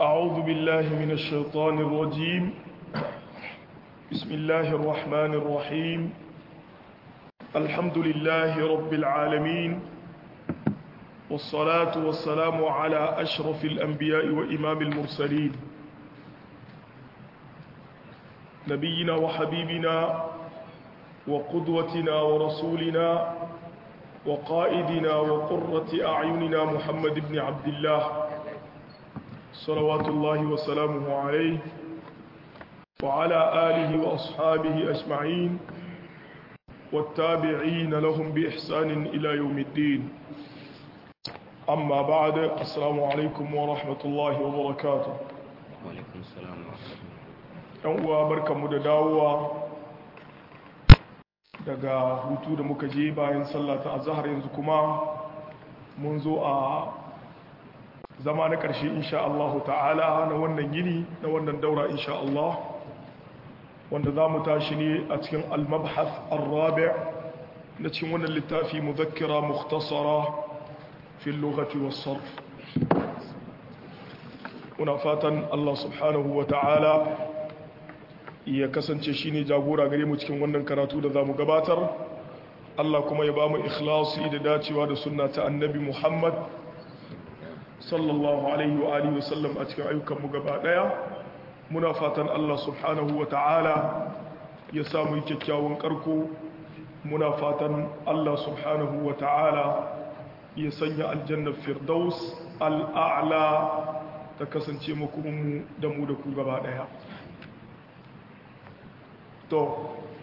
أعوذ بالله من الشيطان الرجيم بسم الله الرحمن الرحيم الحمد لله رب العالمين والصلاة والسلام على أشرف الأنبياء وإمام المرسلين نبينا وحبيبنا وقدوتنا ورسولنا وقائدنا وقرة أعيننا محمد بن عبد الله صلوات الله وسلامه عليه وعلى آله وأصحابه أجمعين والتابعين لهم بإحسان إلى يوم الدين أما بعد السلام عليكم ورحمة الله وبركاته وعليكم السلام ورحمة الله ‘yan uwa barkanmu da dawowa daga hutu da muka je bayan sallata a zahar yanzu kuma mun zo a zama na ƙarshe insha Allah ta'ala na wannan yini na wannan daura insha Allah wanda za mu tashi ne a cikin al-mabhath ar-rabi' na cikin wannan littafi muzakkira mukhtasara fi al-lughati was-sarf muna fatan Allah subhanahu wa ta'ala ya kasance shine jagora gare mu cikin wannan karatu da zamu gabatar Allah kuma ya bamu ikhlasi da dacewa da sunna ta annabi Muhammad sallallahu alaihi wa alihi wasallam a cikin ayyukan mu gaba daya muna fatan Allah subhanahu wa ta'ala ya samu kyakkyawan karko muna fatan Allah subhanahu wa ta'ala ya sanya aljanna firdaus al'a'la ta kasance mu da mu da ku gaba daya to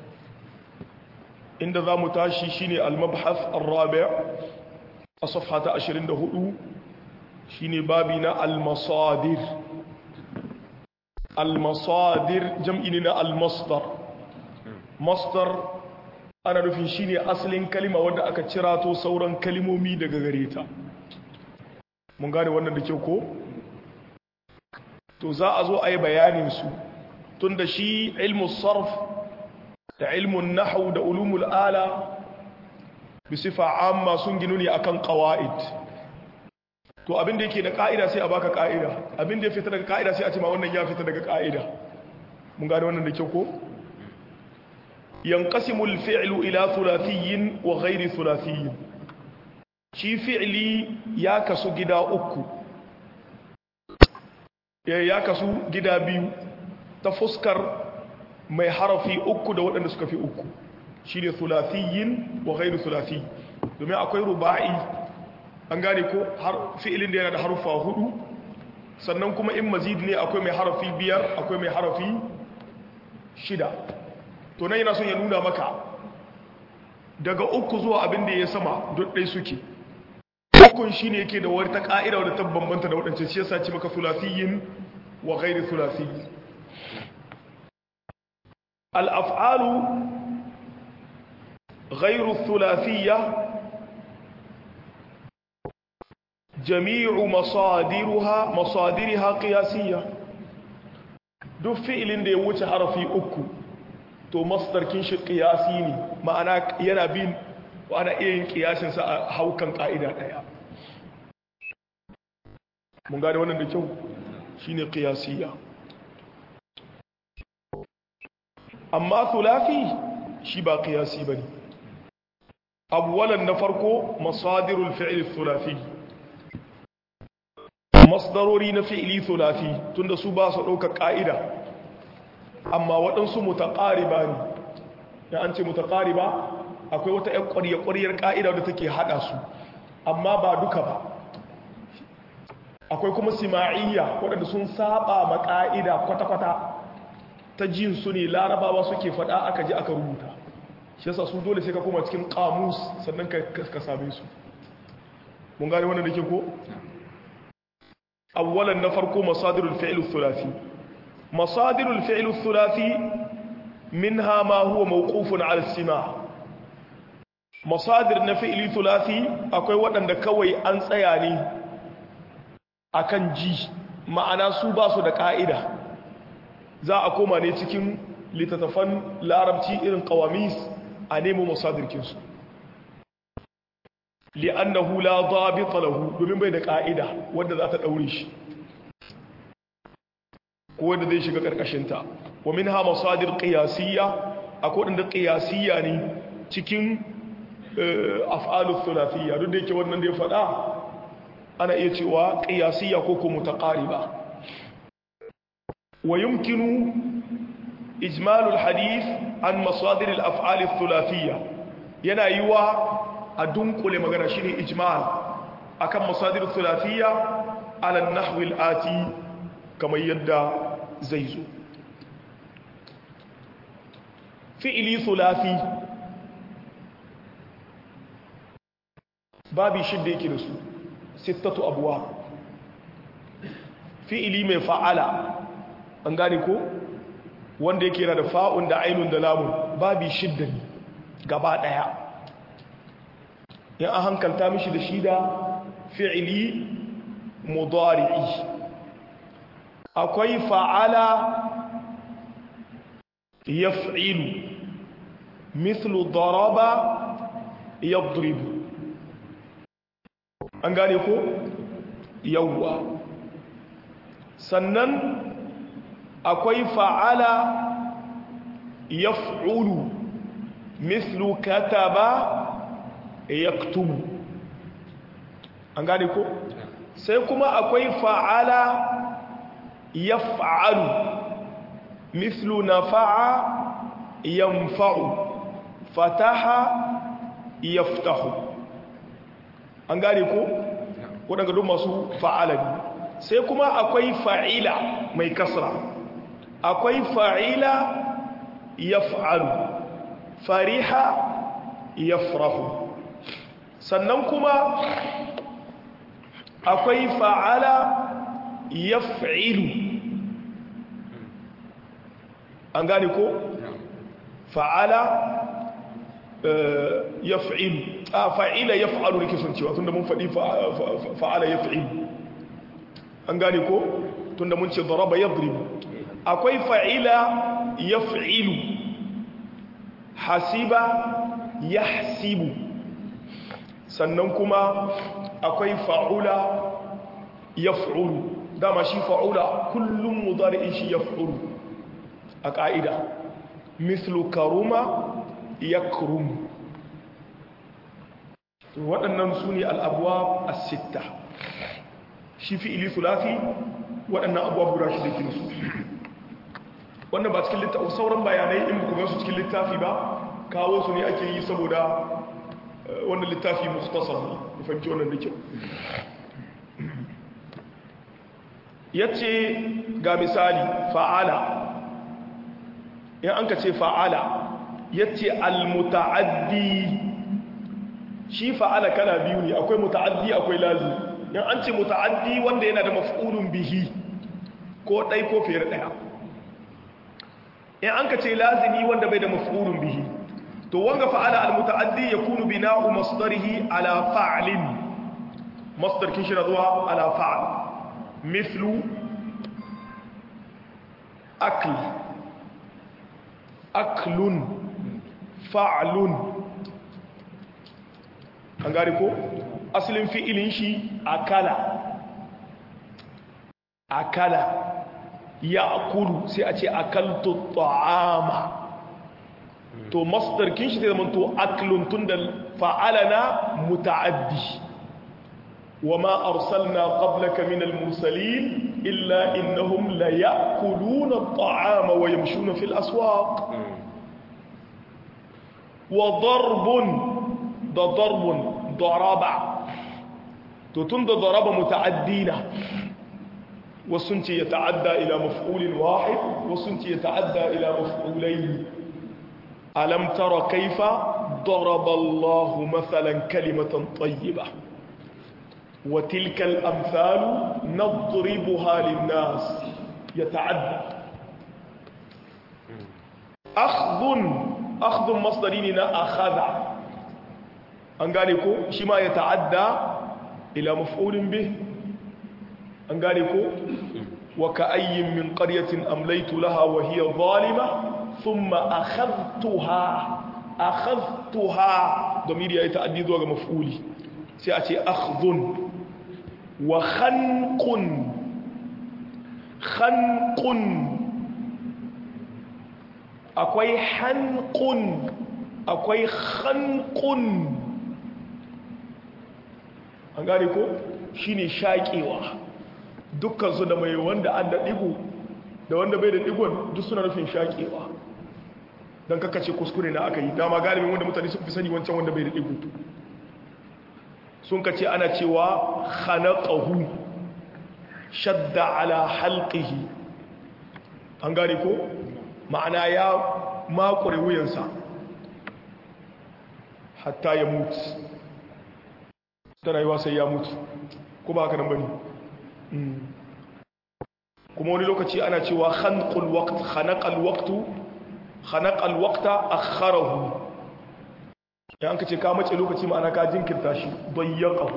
inda za mu tashi shine al-mabhath ar-rabi' a safha ta 24 shine babi na al-masadir al-masadir jam'i ne na al-masdar masdar ana nufin shine asalin kalima wanda aka cirato sauran kalimomi daga gare ta mun gane wannan da kyau ko to za a zo a yi bayanin su tun da shi ilmu sarf da ilmun nahu da ulumul ala bi sifa amma sun ginu ne akan qawaid to abin da yake da ka'ida sai a baka ka'ida abin da ya fita daga ka'ida sai a ce ma wannan ya fita daga ka'ida mun gane wannan da kyau ko yanqasimu al-fi'lu ila thulathiyin wa ghairi thulathiyin shi fi'li ya kasu gida uku ya kasu gida biyu ta fuskar mai harafi uku da waɗanda suka fi uku shi ne thulathiyin wa ghairu thulathi domin akwai ruba'i an gane ko fi'ilin da yana da harufa hudu sannan kuma in mazid ne akwai mai harafi biyar akwai mai harafi shida to nan yana son ya nuna maka daga uku zuwa abin da ya sama duk ɗai suke ukun shi ne yake da wata ƙa'ida wadda ta bambanta da waɗancan shi yasa ce maka thulathiyin wa ghairu thulathiyin الأفعال غير الثلاثية جميع مصادرها مصادرها قياسية duk fi'ilin da ya wuce harafi uku to masdarkin shi qiyasi ne ma'ana yana bin ana iya yin qiyasin sa a haukan ka'ida daya mun gane wannan da kyau shine qiyasiyya amma thulathi shi ba qiyasi bane awwalan na farko masadirul fi'l thulathi masdarori na fi'li thulathi tunda su ba su dauka ka'ida amma waɗansu mutaqariba ne ya an ce mutaqariba akwai wata ƴan ƙwarya ƙwaryar ka'ida da take hada su amma ba duka ba akwai kuma sima'iyya waɗanda sun saba ma ka'ida kwata-kwata ta jin su ne larabawa suke fada aka ji aka rubuta shi yasa su dole sai ka koma cikin kamus sannan ka same su mun gane wannan da ke ko awwalan na farko masadirul fi'l thulathi masadirul fi'l thulathi minha ma huwa mawqufun 'ala as-sima' masadir na fi'li thulathi akwai waɗanda kawai an tsaya ne akan ji ma'ana su ba su da ka'ida za a koma ne cikin littattafan larabci irin kawamis a nemo masadirkinsu li'annahu la dhabita lahu domin bai da ka'ida wanda za ta daure shi ko wanda zai shiga karkashinta wa minha masadir qiyasiyya akwai wanda qiyasiyya ne cikin af'alus thulathiyya duk da yake wannan da ya faɗa ana iya cewa qiyasiyya ko ko mutaqariba wa yumkinu ijmalul hadith an masadir al-af'al ath-thulathiyya yana yiwa a dunkule magana shine ijmal akan masadir ath-thulathiyya ala an-nahwi al-ati kamar yadda zai zo fi'ili thulathi babi shidda yake da su sittatu abuwa fi'ili mai fa'ala an gane ko wanda yake yana da fa'un da ainun da lamun babi shidda ne gaba ɗaya in an hankalta mishi da shida fi'ili mudari'i akwai fa'ala yaf'ilu mithlu daraba yadribu an gane ko yawwa sannan akwai fa'ala yaf'ulu mithlu kataba yaktubu an gane ko sai kuma akwai fa'ala yaf'alu mithlu nafa'a yanfa'u fataha yaftahu an gane ko waɗanda duk masu fa'ala ne sai kuma akwai fa'ila mai kasra akwai fa'ila yaf'alu fariha yafrahu sannan kuma akwai fa'ala yaf'ilu an gane ko fa'ala yaf'ilu a fa'ila yaf'alu ne kisan cewa tunda mun faɗi fa'ala yaf'ilu an gane ko tunda mun ce daraba yadribu akwai fa'ila yaf'ilu hasiba yahsibu sannan kuma akwai fa'ula yaf'ulu dama shi fa'ula kullum mudari'in shi yaf'ulu a ƙa'ida mislu karuma yakrum waɗannan su ne al'abuwa a sitta shi fi ili sulafi waɗannan abuwa guda shi da ke su wannan ba cikin littafi sauran bayanai in ba su cikin littafi ba kawo su ne ake yi saboda wannan littafi mukhtasar ne ku fahimci wannan da kyau yace ga misali fa'ala in an ka ce fa'ala yace al-muta'addi shi fa'ala kala biyu ne akwai muta'addi akwai lazim in an ce muta'addi wanda yana da maf'ulun bihi ko ɗai ko fiye ɗaya in an ka ce lazimi wanda bai da maf'ulun bihi to wanga fa'ala al-muta'addi yakunu bina'u masdarihi ala fa'lin masdar kin shi zuwa ala fa'l mithlu akl aklun fa'lun an gari ko asalin fi'ilin shi akala akala ya akulu sai a ce akaltu ta'ama to masdar kin shi zai zama to aklun tun da fa'alana muta'addi wa ma arsalna qablaka min al-mursalin illa innahum la ya'kuluna at-ta'ama wa yamshuna fil aswaq wa darbun da darbun daraba to tun da daraba muta'addina wasu ce ya ta'adda ila maf'ulin wahid wasu ce ya ta'adda ila maf'ulayn alam tara kaifa daraba Allah mathalan kalimatan tayyiba wa tilka al-amthal nadribuha lin-nas yata'adda akhdhun akhdhun masdarini na akhadha an gane ko shi ma ya ta'adda ila maf'ulin bih an gane ko wa ka'ayyin min qaryatin amlaytu laha wa hiya zalima thumma akhadhtuha akhadhtuha domiri ya ta'addi zuwa ga maf'uli sai a ce akhdhun wa khanqun khanqun akwai hanqun akwai khanqun an gane ko shine shaƙewa dukkansu da mai wanda an da ɗigo da wanda bai da ɗigon duk suna nufin shaƙewa don kakace kuskure na aka yi dama galibin wanda mutane sun fi sani wancan wanda bai da ɗigo sun kace ana cewa khanaqahu shadda ala halqihi an gane ko ma'ana ya makure wuyansa hatta ya mutu ta rayuwa sai ya mutu ko ba haka nan bane kuma wani lokaci ana cewa khanqul waqt khanaqal waqtu khanaqal waqta akharahu ya an kace ka mace lokaci ma'ana ka jinkirta shi dayyaqahu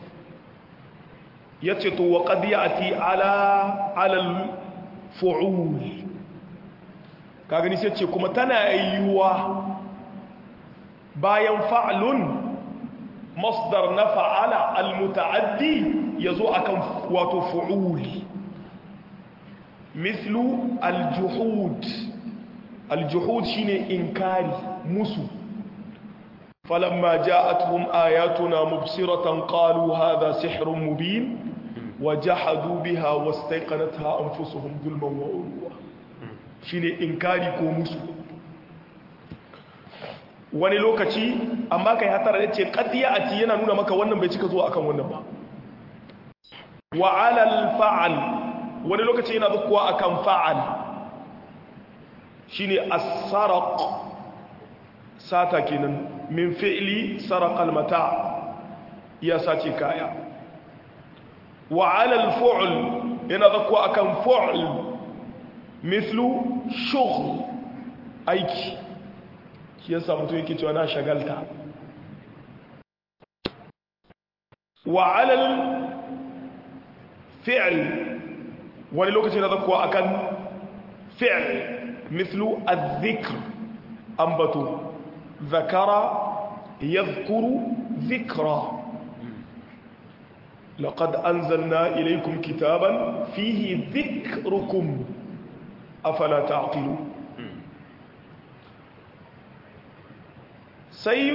yace to wa qad ya'ti ala ala al fu'ul ka gani sai ce kuma tana yiwuwa bayan fa'lun masdar na fa'ala al-muta'addi yazo akan wato fu'ul mislu al-juhud al-juhud shine inkari musu falamma ja'atuhum ayatuna mubsiratan qalu hadha sihrun mubin wajahadu biha wastayqanatha anfusuhum zulman wa ulwa shine inkari ko musu wani lokaci amma kai hatara da ce qadiya ati yana nuna maka wannan bai cika zuwa akan wannan ba wa alal fa'al wani lokaci yana zuwa akan fa'al shine as-saraq sata kenan min fi'li saraqa al-mata ya sace kaya wa alal fu'l yana zuwa akan fu'l mithlu shughl aiki shi yasa mutum yake cewa na shagalta wa alal fi'l wani lokaci na zakkuwa akan fi'l mithlu adh-dhikr ambatu zakara yadhkuru dhikra لقد أنزلنا إليكم كتابا فيه ذكركم أفلا تعقلون sai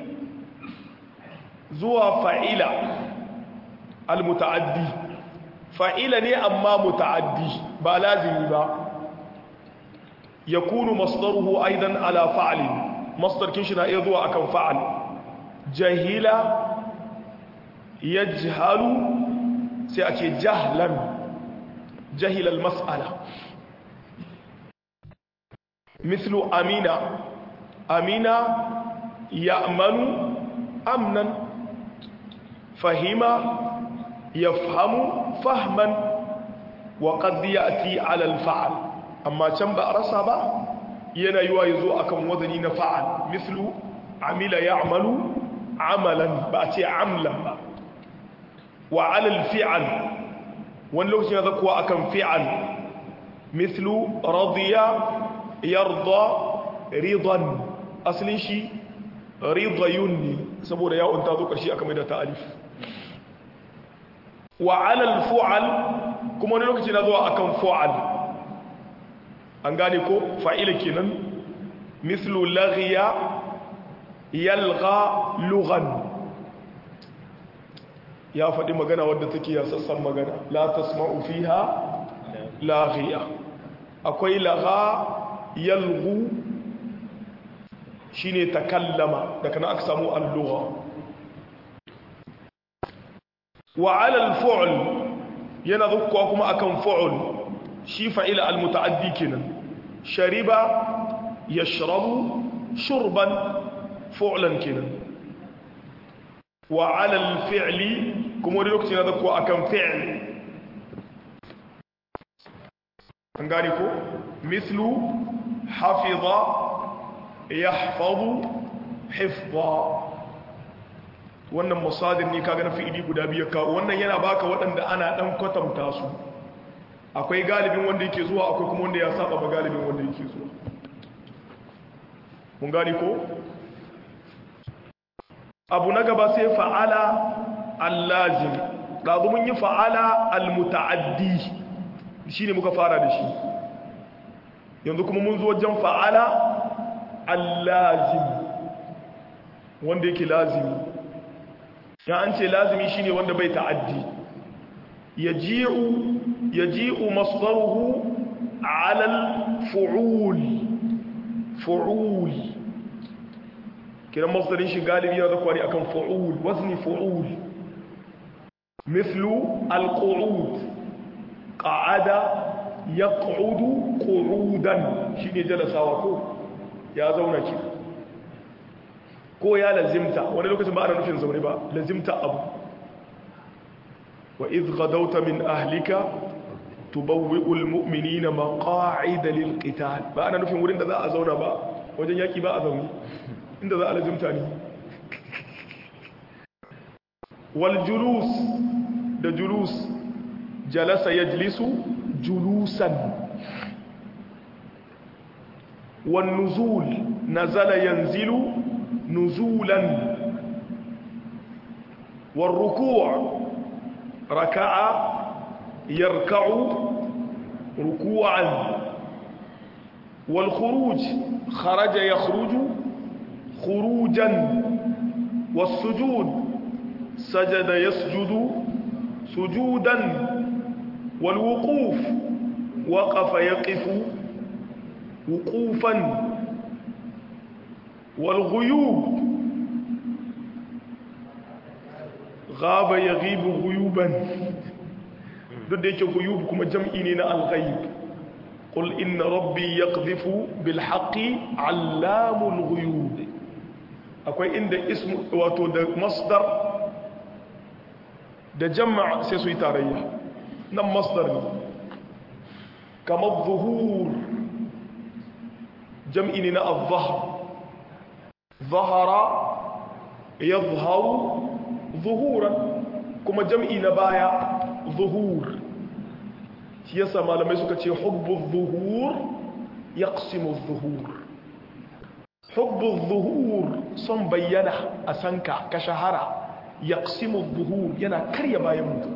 zuwa fa'ila al-muta'addi fa'ila ne amma muta'addi ba lazimi ba ya kunu masdaruhu aidan ala fa'alin masdarkin shi na iya zuwa akan fa'al jahila ya jihalu sai a ce jahlan jahilal mas'ala mislu amina amina يأمن أمنا فهم يفهم فهما وقد يأتي على الفعل أما كم بأرسى با ينا يوايزو أكم وذنين فعل مثل عمل يعمل عملا بأتي عملا با وعلى الفعل ونلوك يذكوا أكم فعل مثل رضي يرضى رضا أصل شيء ridayun ne saboda yawon ta zo ƙarshe aka mai da ta alif wa alal fu'al kuma wani lokaci na zuwa akan fu'al an gane ko fa'ila kenan mislu laghiya yalgha lughan ya faɗi magana wadda take ya sassan magana la tasma'u fiha laghiya akwai lagha yalghu shine takallama daga nan aka samu al-lugha wa 'ala al-fu'l yana zukkuwa kuma akan fu'l shi fa'ila al-muta'addi kenan shariba yashrabu shurban fu'lan kenan wa 'ala al-fi'li kuma wani lokaci yana zukkuwa akan fi'l an gane ko mislu hafiza yahfazu hifza wannan musadin ne kaga na fi'ili guda biyu ka wannan yana baka waɗanda ana dan kwatanta su akwai galibin wanda yake zuwa akwai kuma wanda ya saba ba galibin wanda yake zuwa mun gani ko abu na gaba sai fa'ala allazim ɗazu mun yi fa'ala almuta'addi shi ne muka fara da shi yanzu kuma mun zo wajen fa'ala allazim wanda yake lazimi ya an ce lazimi shine wanda bai ta'addi yaji'u yaji'u masdaruhu 'ala al-fu'ul fu'ul kiran masdarin shi galibi yana zakwari akan fu'ul wazni fu'ul mithlu al-qu'ud qa'ada yaq'udu qu'udan shine jalasawa ko ya zauna ki ko ya lazimta wani lokacin ba ana nufin zaune ba lazimta abu wa idh ghadawta min ahlika tubawwi'ul mu'minina maqa'ida lil qital ba ana nufin wurin da za a zauna ba wajen yaki ba a zaune inda za a lazimta ne wal julus da julus jalasa yajlisu julusan wan nuzul nazala yanzilu نزولا والركوع ركع يركع ركوعا والخروج خرج يخرج خروجا والسجود سجد يسجد سجودا والوقوف وقف يقف وقوفا والغيوب غاب يغيب غيوبا duk da yake guyub kuma jam'i ne na al-ghaib qul inna rabbi yaqdhifu bil haqqi 'allamul ghuyub akwai inda ismu wato da masdar da jama' sai su yi tarayya nan masdar ne kamar zuhur jam'i ne na al-zahr ظهر يظهر ظهورا kuma jam'i na baya zuhur shi yasa malamai suka ce hubbu zuhur yaqsimu zuhur hubbu zuhur son bayyana a sanka ka shahara yaqsimu zuhur yana karya bayan mutum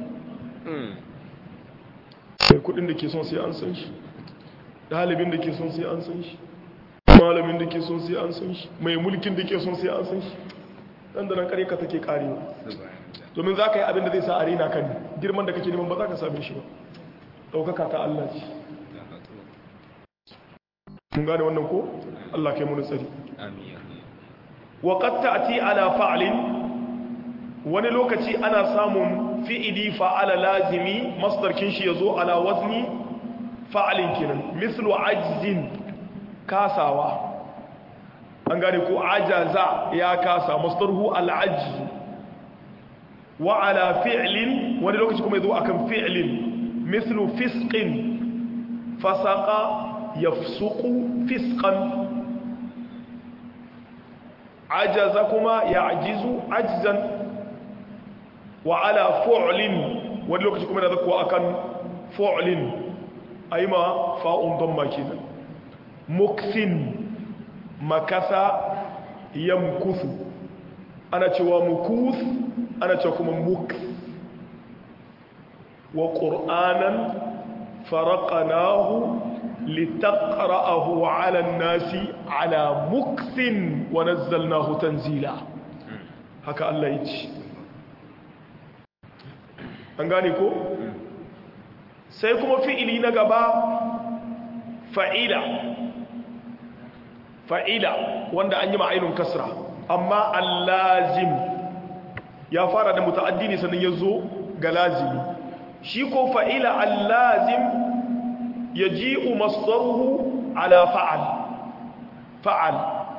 sai kudin da ke son sai an san shi dalibin da ke son sai an san shi malamin da ke son sai an san shi mai mulkin da ke son sai an san shi dan da nan kare ka take karewa domin za ka yi abin da zai sa a rena kan girman da kake neman ba za ka same shi ba ɗaukaka ta Allah ce mun gane wannan ko Allah kai muni tsari wa qad ta'ti ala fa'lin wani lokaci ana samun fi'ili fa'ala lazimi masdar kin shi yazo ala wazni fa'alin kenan mislu ajzin kasawa an gane ko ajaza ya kasa masdarhu al-ajz wa ala fi'lin wani lokaci kuma yazo akan fi'lin mithlu fisqin fasaqa yafsuqu fisqan ajaza kuma ya'jizu ajzan wa ala fu'lin wani lokaci kuma yazo akan fu'lin ayma fa'un damma kenan muksin makasa yamkusu ana cewa mukus ana cewa kuma muk wa ƙur'anan faraƙanahu litaqra'ahu 'ala an-nasi 'ala muksin wa nazzalnahu tanzila haka Allah yace an gane ko sai kuma fi'ili na gaba fa'ila fa'ila wanda an yi ma'ainun kasra amma allazim ya fara da muta'addi ne sannan ya zo ga lazimi shi ko fa'ila allazim ya ji'u masdaruhu ala fa'al fa'al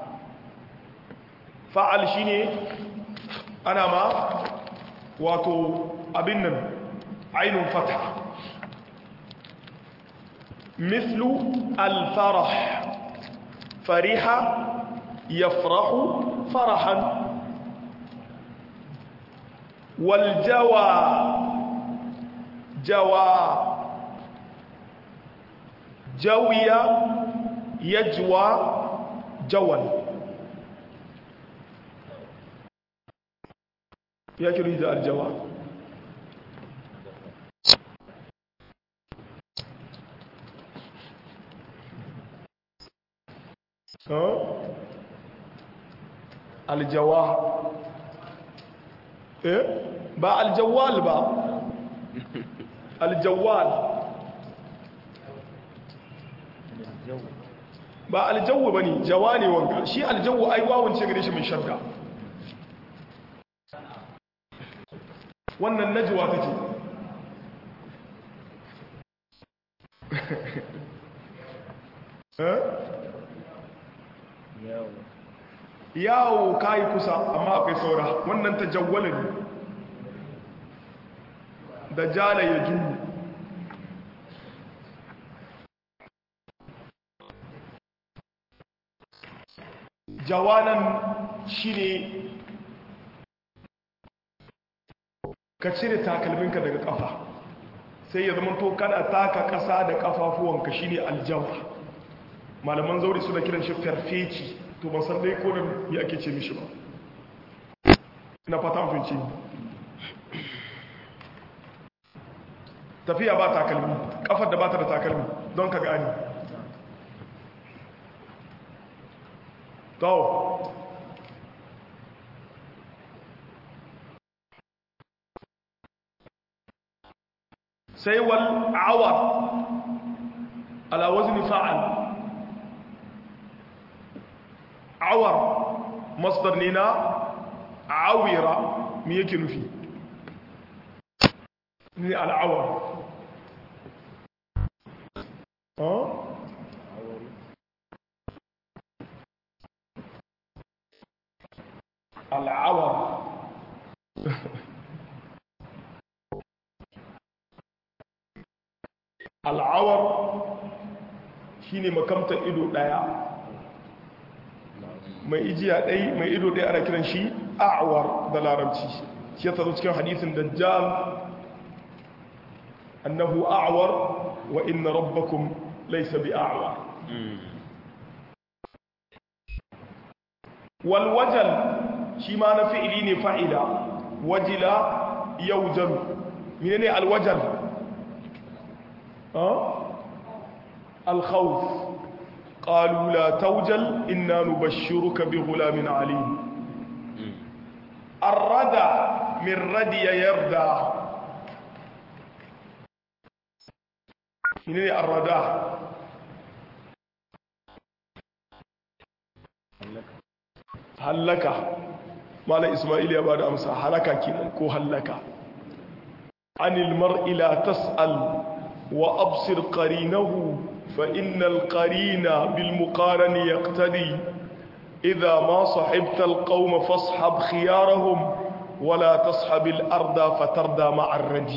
fa'al shi ne ana ma wato abin nan ainun fata mislu alfarah فرح يفرح فرحا والجوى جوى جوي يجوى جوى ya kiri da aljawa aljawa eh ba aljawal ba aljawal ba aljawu ba ne jawa ne wanga shi aljawu ai wawance gare shi mai shadda wannan najuwa take yawo kayi kusa amma akwai saura wannan ta jawwala ne da jala ya juyu jawanan shi ne ka cire takalminka daga kafa sai ya zama to kana taka kasa da kafafuwanka shi ne aljawa malaman zauri suna kiran shi farfeci to ban san dai kodin ya ake ce mishi ba na fata mafinci tafiya ba takalmi kafar da ba ta da takalmi don ka gani to sai wal awar ala wazni fa'al awar masdar ne na awira me yake nufi ne al'awar al'awar al'awar shine makamtar ido daya mai ijiya ɗai mai ido ɗaya ana kiran shi a'awar da larabci shi ya tsaro cikin hadisin dajjal annahu a'awar wa inna rabbakum laysa bi a'awar wal wajal shi ma na fi'ili ne fa'ila wajila yawjalu menene al wajal al khawf قالوا لا توجل إنا نبشرك بغلام عليم الردى من ردي يردى من الردى هلك مالا إسماعيل يا بعد أمسا هلك كنا كو هلك عن المرء لا تسأل وأبصر قرينه فإن القرين بالمقارن يقتدي إذا ما صحبت القوم فاصحب خيارهم ولا تصحب الأرض فتردى مع الردي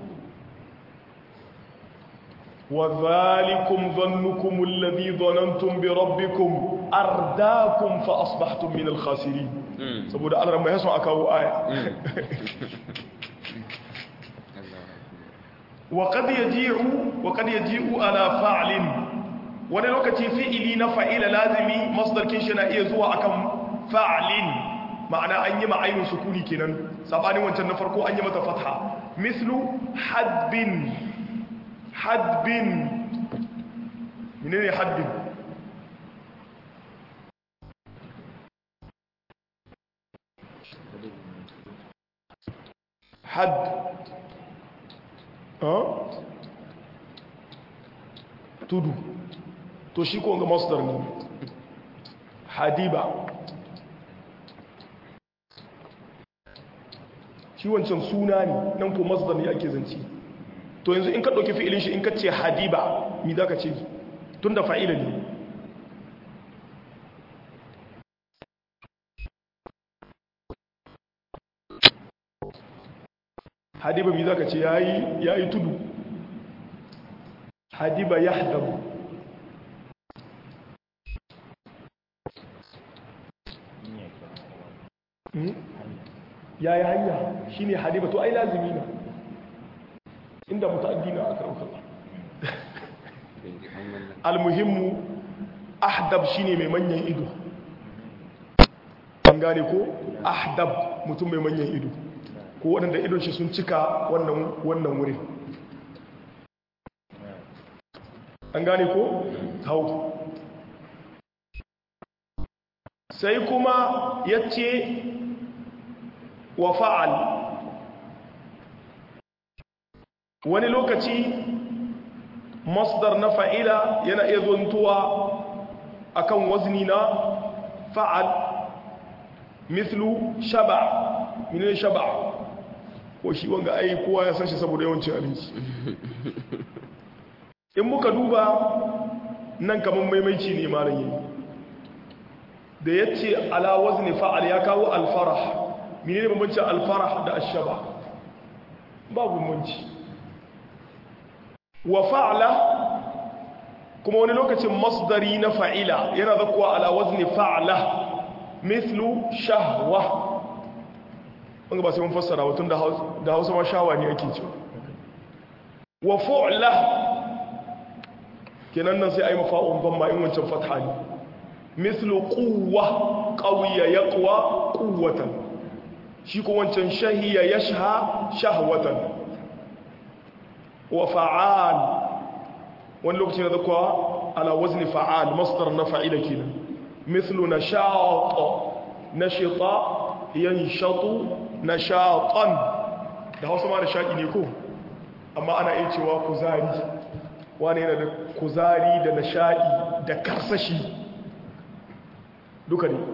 وذلكم ظنكم الذي ظننتم بربكم أرداكم فأصبحتم من الخاسرين سبود الله ما يسمع كاو آية وقد يجيء وقد يجيء على فعل wani lokaci fi'ili na fa'ila lazimi masdar kinshi na iya zuwa akan fa'alin ma'ana an yi ma'ainin sukuni kenan sabanin wancan na farko an yi mata fatha mislu hadbin hadbin menene hadbin had tudu to shi ko ga masdar ne hadiba shi wancan suna ne nan ko masdar ne ake zance to yanzu in ka ɗauki fi'ilin shi in ka ce hadiba mi za ka ce tun da fa'ila ne hadiba mi za ka ce ya yi tudu hadiba ya hadabu ya yi hanya shi ne hadiba to ai lazimi na inda muta'addi na aka rauka almuhimmu ahdab shine mai manyan ido an gane ko ahdab mutum mai manyan ido ko waɗanda idon shi sun cika wannan wannan wurin an gane ko hau sai kuma yace wa fa'al wani lokaci masdar na fa'ila yana iya zontuwa akan wazni na fa'al mislu shaba mine shaba ko shi wanga ai kowa ya san shi saboda yawancin abinci in muka duba nan kaman maimaici ne malam yi da ya ce ala wazni fa'al ya kawo alfarah mine ne bambanci alfarah da ashaba babu bambanci wa fa'ala kuma wani lokacin masdari na fa'ila yana zakuwa ala wazni fa'ala mithlu shahwa wanda ba sai mun fassara watun da hausa ma shawa ne ake cewa wa fu'la kenan nan sai a yi mafa'un ban ma in wancan fatha ne mithlu quwwa qawiya yaqwa quwwatan shi ko wancan shahiya yashha shahwatan wa fa'al wani lokaci na zakwa ala wazni fa'al masdar na fa'ila kenan mithlu nashat nashita yanshatu nashatan da Hausa ma nashaki ne ko amma ana iya cewa kuzari wani yana da kuzari da nashadi da karsashi duka ne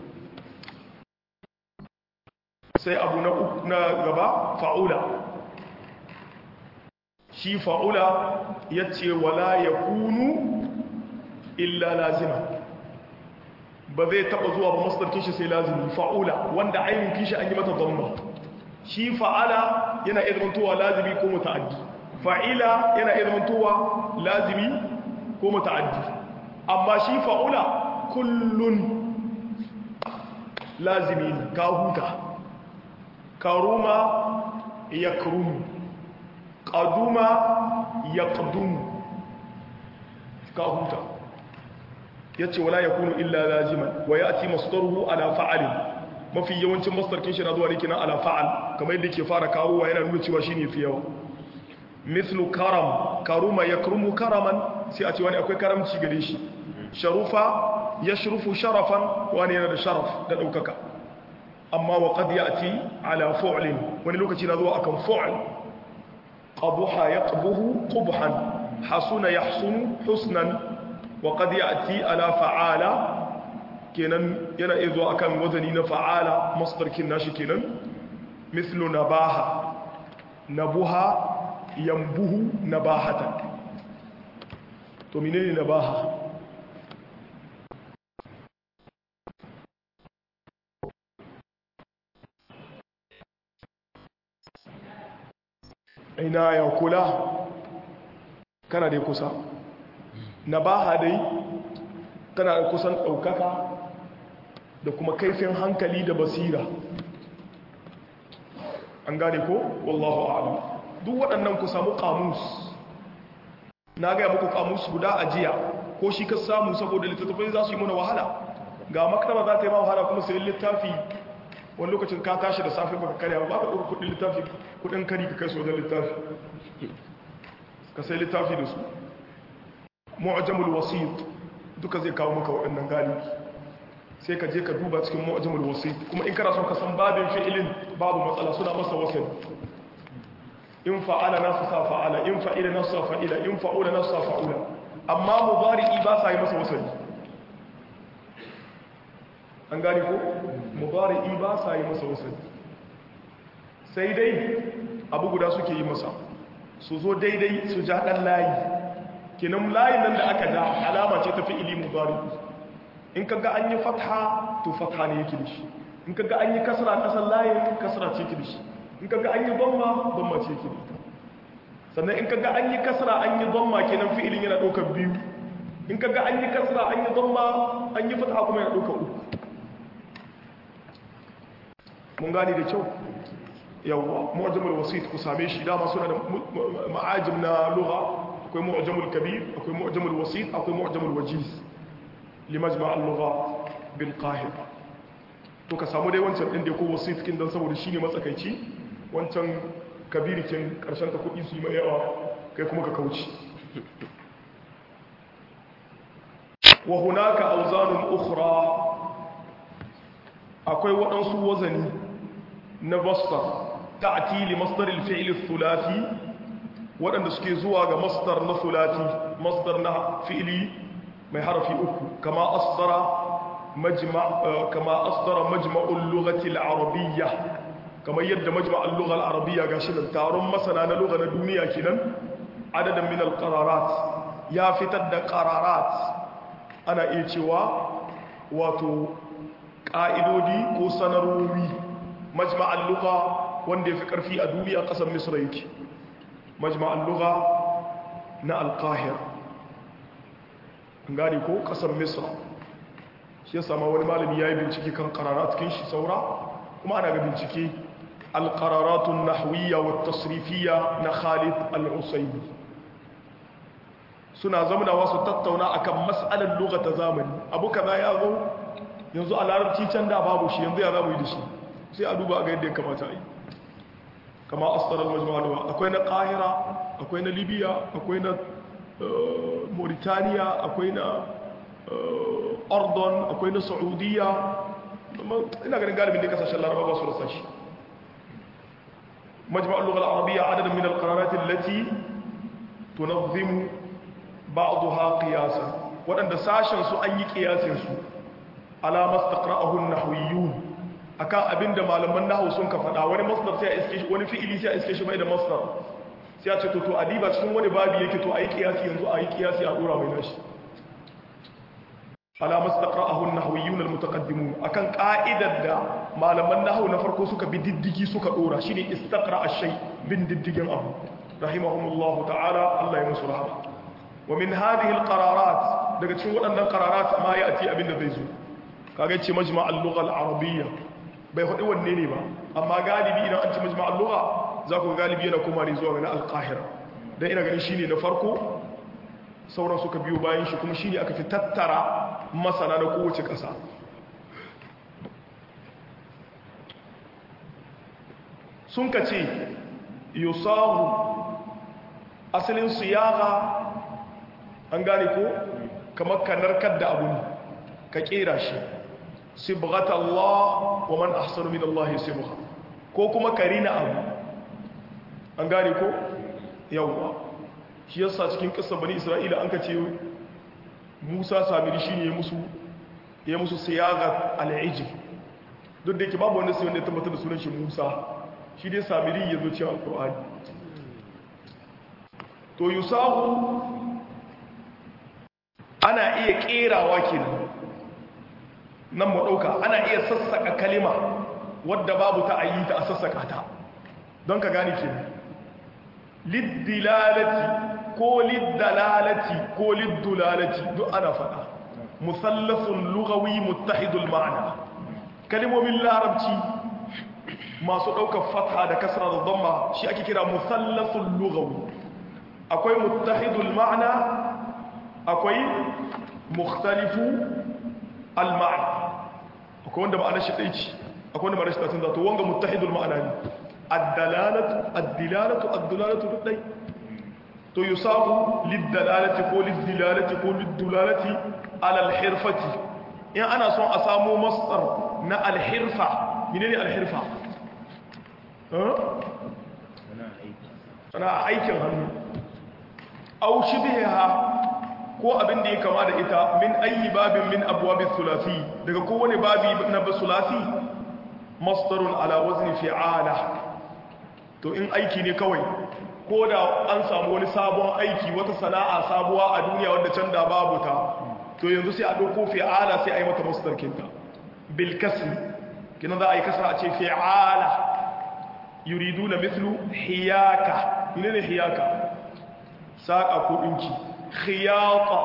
sai abu na gaba fa'ula shi fa'ula ya ce wala ya kunu illa lazima ba zai taba zuwa ba masdar kishi sai lazimi fa'ula wanda ainihin kishi an yi mata zamba shi fa'ala yana iya zamantowa lazimi ko muta'addi fa'ila yana iya zamantowa lazimi ko muta'addi amma shi fa'ula kullun lazimi ka huta karuma ya karumu ƙaduma ya ƙadumu ka huta ya ce wala ya kunu illa laziman wa ya ati masdarhu ala fa'alin mafi yawancin masdarkin shi na zuwa ne kinan ala fa'al kamar yadda ke fara kawowa yana nuna cewa shine fi yawa mithlu karam karuma yakrumu karaman sai a ce wani akwai karamci gare shi sharufa yashrufu sharafan wani yana da sharaf da daukaka amma wa qad ya'ti ala fu'lin wani lokaci na zuwa akan fu'l qabuha yaqbuhu qubhan hasuna yahsunu husnan wa qad ya'ti ala fa'ala kenan yana izo akan wazani na fa'ala masdarkin nashi kenan mithlu nabaha nabuha yambuhu nabahatan to menene nabaha ina ya kula kana dai kusa nabaha dai tana kusan ɗaukaka da kuma kaifin hankali da basira an gane ko wallahu a'lam duk waɗannan ku samu kamus na gaya muku kamus guda a jiya ko shi ka samu saboda littattafai za su yi muna wahala ga maktaba za ta yi ma wahala kuma sayi littafi wani lokacin ka tashi da safe baka karya ba ka ɗauka kudin littafi kudin kari ka kai su wajen littafi ka sai littafi da su mu'ajamul wasit duka zai kawo maka waɗannan galibi sai ka je ka duba cikin mu'ajamul wasit kuma in kana son ka san babin fi'ilin babu matsala suna masa wasani in fa'ala nasu sa fa'ala in fa'ila nasu sa fa'ila in fa'ula nasu sa fa'ula amma mubari'i ba sa yi masa wasani an gani ko mubari'i ba sa yi masa wasani sai dai abu guda suke yi masa su zo daidai su ja ɗan layi kenan layin nan da aka ja alama ce ta fi'ili mubari'i in kaga an yi fatha to fatha ne yake da shi in kaga an yi kasra kasan layin kasra ce yake da shi in kaga an yi dhamma dhamma ce yake da ita sannan in kaga an yi kasra an yi dhamma kenan fi'ilin yana ɗaukar biyu in kaga an yi kasra an yi dhamma an yi fatha kuma yana ɗaukar uku mun gane da kyau yawwa mu'jamul wasit ku same shi dama suna da ma'ajim na lugha akwai mu'jamul kabir akwai mu'jamul wasit akwai mu'jamul wajiz limajma al-lugha bil qahira to ka samu dai wancan din da ko wasit kin dan saboda shine matsakaici wancan kabirikin karshen ta kudi su yi mai yawa kai kuma ka kauce wa hunaka awzanun ukhra akwai waɗansu wazani na masdar ta'ti li masdar al-fi'l al-thulathi waɗanda suke zuwa ga masdar na thulathi masdar na fi'li mai harafi uku kama asdara majma' kama asdara majma'ul lughati al-arabiyyah kamar yadda majma'ul lugha al-arabiyyah gashi da taron masana na lugha na duniya kenan adadan min al-qararat ya fitar da qararat ana iya cewa wato ƙa'idodi ko sanarwowi majma'al lugha wanda ya fi ƙarfi a duniya ƙasar misra yake majma'al lugha na alƙahir gani ko ƙasar misra shi ya sama wani malami ya yi bincike kan ƙarara cikin shi saura kuma ana ga bincike alƙararatun nahwiyya wa tasrifiyya na khalid al-usaini suna zamunawa su tattauna akan mas'alar lugha ta zamani abu kaza ya zo yanzu a larabci can da babu shi yanzu ya zamu yi da shi sai a duba ga yadda ya kamata yi kama astarar majmu'alwa akwai na kahira akwai na libya akwai na mauritania akwai na ordon akwai na saudiya ina ganin galibin da kasashen laraba ba su rasa shi majmu'al lugha al-arabiyya adadin min al-qararat allati tunazzimu ba'daha qiyasan wadanda sashen su an yi qiyasin su ala mastaqra'ahu an-nahwiyyun akan abinda malaman nahwu sun ka fada wani masdar sai a iske shi wani fi'ili sai a iske shi bai da masdar sai a ce to to adiba cikin wani babi yake to ayi qiyasi yanzu ayi qiyasi a dora mai nashi ala mastaqra'ahu an-nahwiyyun al-mutaqaddimun akan qa'idar da malaman nahwu na farko suka bi diddigi suka dora shine istaqra ash-shay bin diddigin abu rahimahumullahu ta'ala Allah ya musu rahama wa min hadhihi al-qararat daga cikin waɗannan qararat ma ya'ti abinda zai zo kaga ce majma' al-lugha al-arabiyya bai hudu wanne ne ba amma galibi idan an ce majma' al-lugha za ku galibi yana kuma ne zuwa ga al-qahira dan ina ganin shine na farko sauran suka biyo bayan shi kuma shine aka fi tattara masana na kowace ƙasa sun ka ce yusahu asalin siyaga an gane ko kamar ka narkar da abu ne ka kera shi sibghat Allah wa man ahsanu min Allah sibgha ko kuma karina abu an gane ko yawwa shi yasa cikin kissa bani Isra'ila an ka ce Musa Samiri shine ya musu ya musu siyaga al-ijl duk da yake babu wanda sai wanda ya tabbatar da sunan shi Musa shi dai Samiri ya zo cewa Al-Qur'ani to yusahu ana iya kerawa kenan nan mu dauka ana iya sassaka kalima wadda babu ta ayi ta a sassaka ta don ka gane kenan liddilalati ko liddalalati ko liddulalati duk ana fada musallasun lugawi muttahidul ma'ana kalimomin larabci masu daukar fatha da kasra da dhamma shi ake kira musallasun lugawi akwai muttahidul ma'ana akwai mukhtalifu al-ma'na akwai wanda ma'anar shi ɗai ce akwai wanda ma'anar shi tasin zato wanga muttahidul ma'ana ne ad-dalalatu ad-dilalatu ad-dulalatu duk ɗai to yusabu lid-dalalati ko lid-dilalati ko lid-dulalati ala al-hirfati in ana son a samu masdar na al-hirfa menene al-hirfa ana aikin hannu au shibha ko abin da ya kama da ita min ayi babin min abwabis sulasi daga kowane babi na sulasi masdarun ala wazni fi'ala to in aiki ne kawai ko da an samu wani sabon aiki wata sana'a sabuwa a duniya wanda can da babu ta to yanzu sai a dauko fi'ala sai a yi mata masdar kinta bil kasri kina za a yi kasra a ce fi'ala yuriduna mithlu hiyaka ne hiyaka saka ko dinki khiyata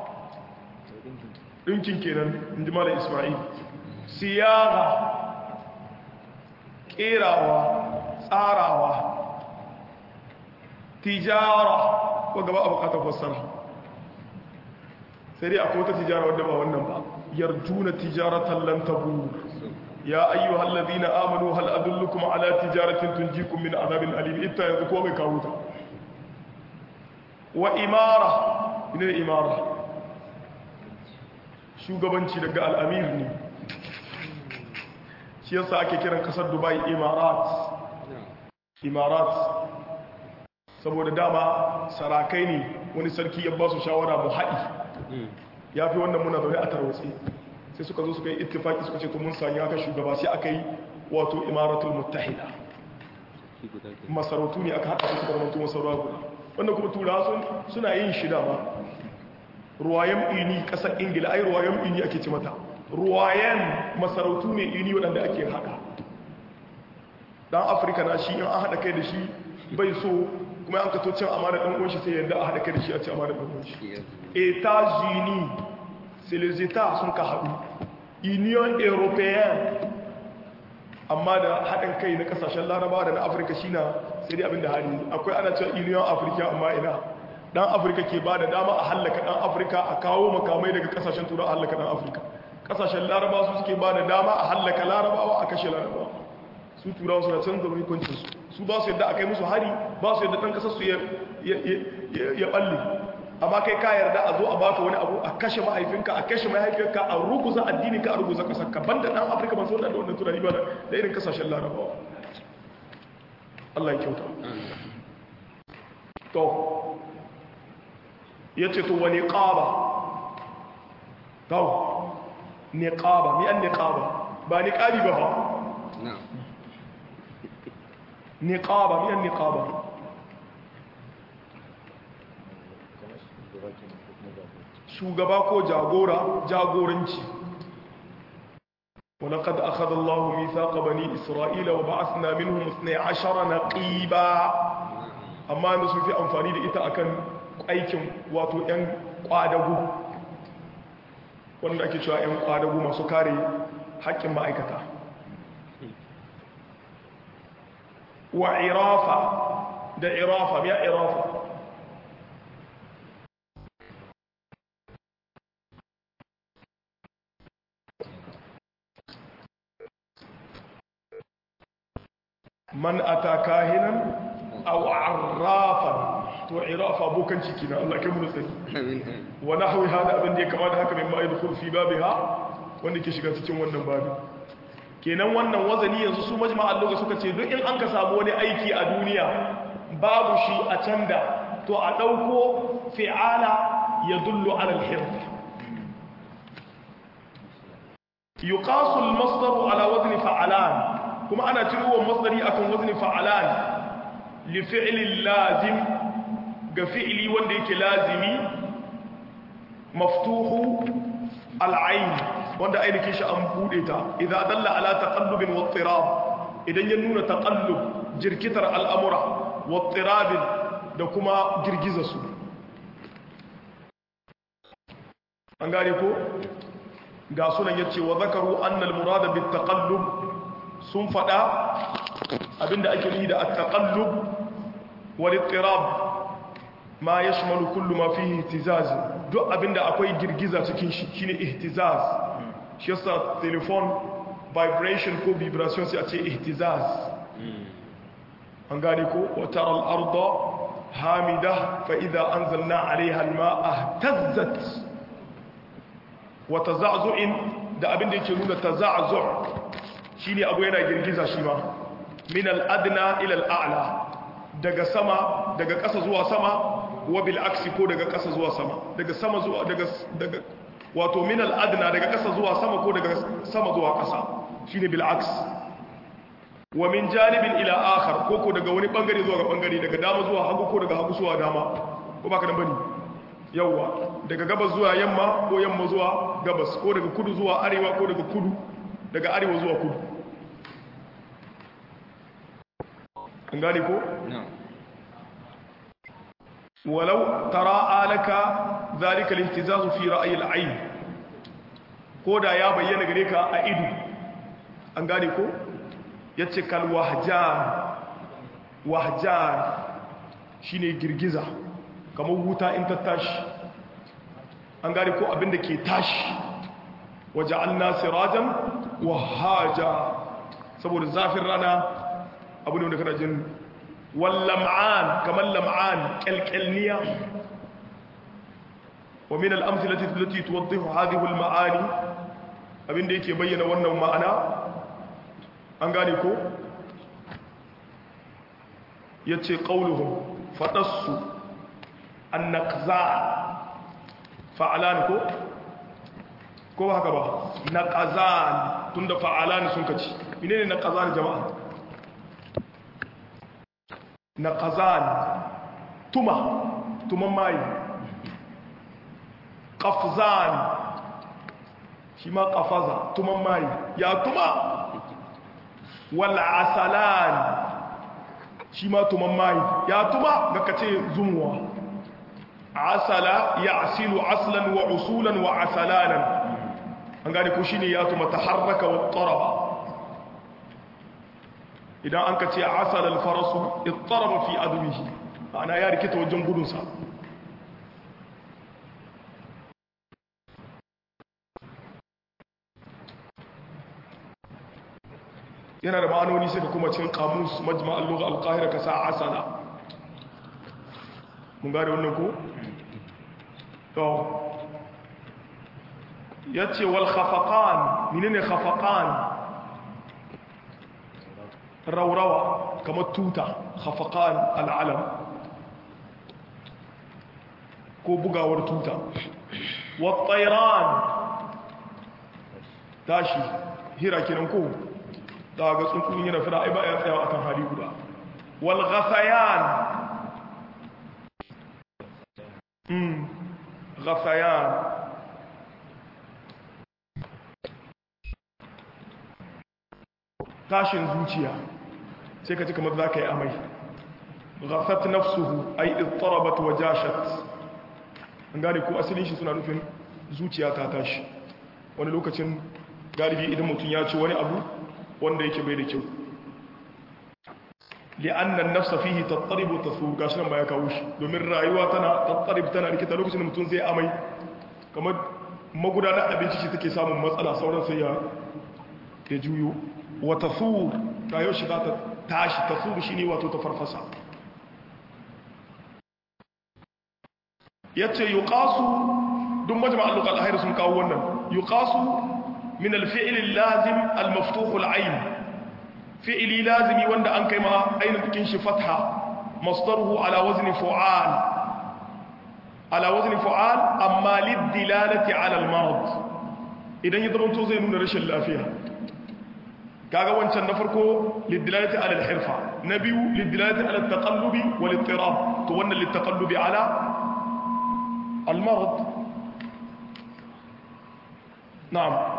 dinkin kenan inji malam isma'il siyaga kerawa tsarawa tijara ko gaba a bukatar fassara sai dai akwai wata tijara wadda ba wannan ba yarjuna tijaratan lan tabur ya ayyuhal ladina amanu hal adullukum ala tijaratin tunjikum min adhabin alim ita yanzu ko bai kawo ta wa imara ne imara shugabanci daga al'amir ne shi yasa ake kiran kasar dubai imarat imarat saboda dama sarakai ne wani sarki ya ba su shawara mu haɗi ya fi wannan muna zaune a tarwatsi sai suka zo suka yi ittifaki suka ce to mun sanya aka shugaba sai aka yi wato imaratul muttahida masarautu ne aka haɗa su suka zamanto masarauta guda wanda kuma turawa suna yin shida ma ruwayen ini ƙasar ingila ai ruwayen ini ake ci mata ruwayen masarautu ne ini waɗanda ake haɗa ɗan afirka na shi in an haɗa kai da shi bai so kuma an kato cin amana ɗan ƙunshi sai yadda a haɗa kai da shi a ci amana ɗan ƙunshi etats-unis c'est les états sun ka haɗu union européenne amma da haɗin kai na ƙasashen laraba da na afirka shi na sai dai abinda hali akwai ana cewa union afirka amma ina ɗan afirka ke ba da dama a hallaka ɗan afirka a kawo makamai daga ƙasashen turai a hallaka ɗan afirka ƙasashen laraba su suke ba da dama a hallaka larabawa a kashe larabawa su turawa suna canza hukuncinsu su ba su yadda a kai musu hari ba su yadda ɗan ƙasar su ya ɓalle amma kai ka yarda a zo a baka wani abu a kashe mahaifinka a kashe mahaifinka a ruguza addininka a ruguza kasarka banda dan afirka ban sauran da wannan tunani ba da irin kasashen larabawa Allah ya kyauta to ya ce to wani ƙaba kawo ne ƙaba mi an ne ƙaba ba ni ƙabi ba ba ne ƙaba mi an ne ƙaba shugaba ko jagora jagoranci ولقد أخذ الله ميثاق بني إسرائيل وبعثنا منهم 12 نقيبا amma da sun fi amfani da ita akan aikin wato 'yan kwadagu wanda ake cewa 'yan kwadagu masu kare haƙƙin ma'aikata wa irafa da irafa ya irafa man ata kahinan aw arrafan to irafa bokan ciki na Allah kai mu tsari wa nahwi hada abin da ya kama da haka mai ma'id khulfi babiha wanda ke shiga cikin wannan babi kenan wannan wazani yanzu su majma'an lokaci suka ce duk in an ka samu wani aiki a duniya babu shi a canda to a dauko fi'ala yadullu ala al-hirf yuqasu al-masdar ala wazni fa'alan kuma ana cirowa masdari akan wazni fa'alan li fi'lin lazim ga fi'li wanda yake lazimi maftuhu al'ain wanda ainihin shi an bude ta idan dalla ala taqallubin wa ittirab idan ya nuna taqallub jirkitar al'amura wa ittirabin da kuma girgiza su an gane ko ga sunan yace wa zakaru annal murada bit taqallub sun fada abinda ake nufi da at-taqallub wal ittirab ma yashmalu kullu ma fihi ihtizaz duk abinda akwai girgiza cikin shi shine ihtizaz shi yasa telephone vibration ko vibration sai a ce ihtizaz an gane ko wa tara al-arda hamida fa idha anzalna 'alayha al-ma'a ihtazzat wa taza'zu'in da abinda yake nuna taza'zu' shine abu yana girgiza shi ma min al-adna ila al-a'la daga sama daga ƙasa zuwa sama wa bil aksi ko daga ƙasa zuwa sama daga sama zuwa daga daga wato min al-adna daga ƙasa zuwa sama ko daga sama zuwa ƙasa shine bil aks wa min janibin ila akhar ko ko daga wani bangare zuwa ga bangare daga dama zuwa hagu ko daga hagu zuwa dama ko baka dan bane yawa daga gabas zuwa yamma ko yamma zuwa gabas ko daga kudu zuwa arewa ko daga kudu daga arewa zuwa kudu an gane ko? walau tara alaka zalika lihtizazu fi ra'ayi al'ayn ko da ya bayyana gare ka a ido an gane ko yace kal wahjan wahjan shine girgiza kamar wuta in ta tashi an gane ko abinda ke tashi waja'alna sirajan wahaja saboda zafin rana abu ne wanda kana jin wallam'an kamar lam'an kyalkyalniya wa min al'amsilati allati tuwaddihu hadhihi al-ma'ani abinda yake bayyana wannan ma'ana an gane ko ya ce ƙauluhun faɗassu an naƙza fa'alan ko? ko ba haka ba naƙazan tun da fa'alan sun kaci mine ne naƙazan jama'a naƙazan tuma tuman mayi ƙafzan shi ma ƙafaza tuman mayi ya tuma wal'asalan shi ma tuman mayi ya tuma ga kace zumuwa asala ya asilu aslan wa usulan wa asalanan an gane ko shine ya tuma taharraka wa taraba idan an kace asala al-farasu ittaraba fi adwihi ana ya rikita wajen gudunsa yana da ma'anoni sai ka kuma cin kamus majma al-lugha al-qahira ka sa asala mun gane wannan ko to yace wal khafaqan menene khafaqan rawrawa kamar tuta khafaqan al-alam ko bugawar tuta wa tayran tashi hira kenan ko da ga tsuntsun yana fira ai ba ya tsaya akan hali guda wal ghasayan mm ghasayan tashin zuciya sai ka ji kamar za ka yi amai ghasat nafsuhu ay ittarabat wa jashat an gane ko asalin shi suna nufin zuciya ta tashi wani lokacin galibi idan mutum ya ci wani abu wanda yake bai da kyau li'annan nafsa fihi tattaribu tasur gashi nan ba ya kawo shi domin rayuwa tana tattarib tana rikita lokacin da mutum zai amai kamar magudanar abinci ce take samun matsala sauran sai ya ya juyo wa tasur rayuwar shi za ta tashi tasur shine wato ta farfasa yace yuqasu duk majma'al lughal ahir sun kawo wannan yuqasu من الفعل اللازم المفتوح العين فعل لازم وند ان كما عين تكين فتحه مصدره على وزن فعال على وزن فعال اما للدلاله على المرض idan ya zama to zai nuna rashin lafiya kaga wancan na farko lidilalati ala alhirfa na biyu lidilalati ala taqallubi wal ittirab to wannan litaqallubi ala almarad na'am